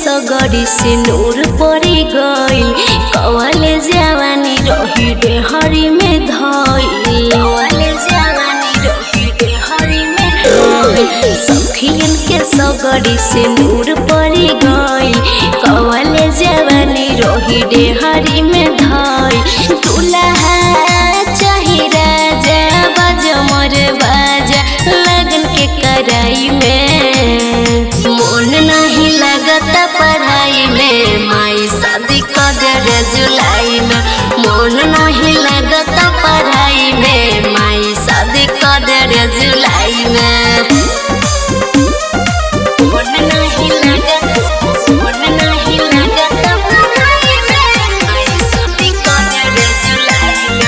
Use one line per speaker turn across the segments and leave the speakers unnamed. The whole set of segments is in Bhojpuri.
सगरी से नूर पड़ी गइल कवले जवानी रही रे हरी में धइल कवले जवानी रही रे हरी में धइल सखियन के सगरी से नूर पड़ी गइल कवले जवानी रही रे हरी में धइल दुल्हा चाही राजा बाजा मोर बाजा लगन के कराई में मन नहीं लगता पढ़ाई में माई शादी कर जुलाई में मन नहीं लगता पढ़ाई में माई शादी कर जुलाई में मन नहीं लगता मन नहीं लगता पढ़ाई में माई शादी कर जुलाई में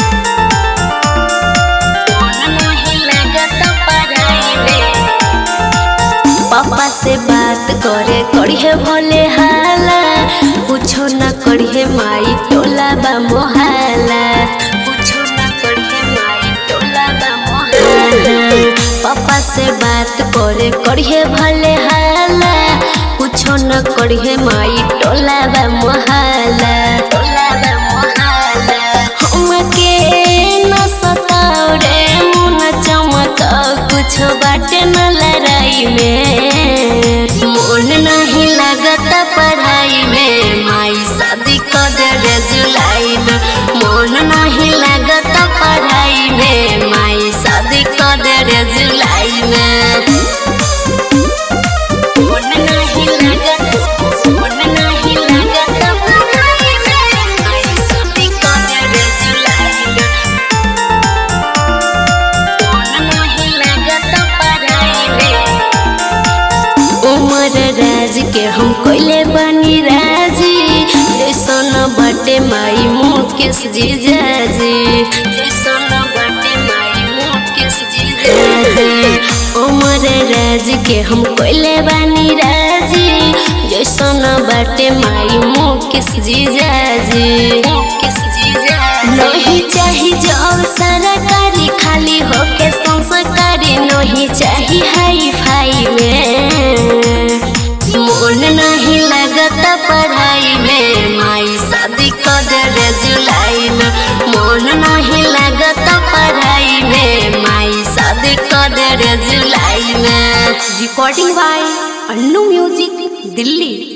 मन नहीं लगता पढ़ाई में पापा से बात करे करिहे भले हाला कुछो न करिहे माई टोला बा मोहाला कुछो न करिहे माई टोला बा मोहाला पापा से बात करे करिहे भले हाला कुछो न करिहे माई टोला बा मोहाला टोला बा मोहाला हमके न सताओ रे मुन चमकाओ कुछ बाटे न लड़ाई में मन नहीं लगता पढ़ाई में माई शादी कर जुलाई में मन नहीं लगता पढ़ाई में माई शादी कर जुलाई में मन नहीं लगता मन नहीं लगता पढ़ाई में माई शादी कर जुलाई में मन नहीं लगता पढ़ाई में उमर राज के हम कोइले बनी राजी जैसन बटे माई मुकेश जीजाजी जैसन बटे माई मुकेश जीजाजी उमर राज के हम कोइले बनी राजी जैसन बटे माई मुकेश जीजाजी मुकेश जीजाजी नहीं चाही जॉब सरकारी खाली होके संस्कारी नहीं चाही हाई फाई में मन नहीं लगता पढ़ाई में माई शादी कर जुलाई में मन नहीं लगता पढ़ाई में माई शादी कर जुलाई में
recording by Annu music Delhi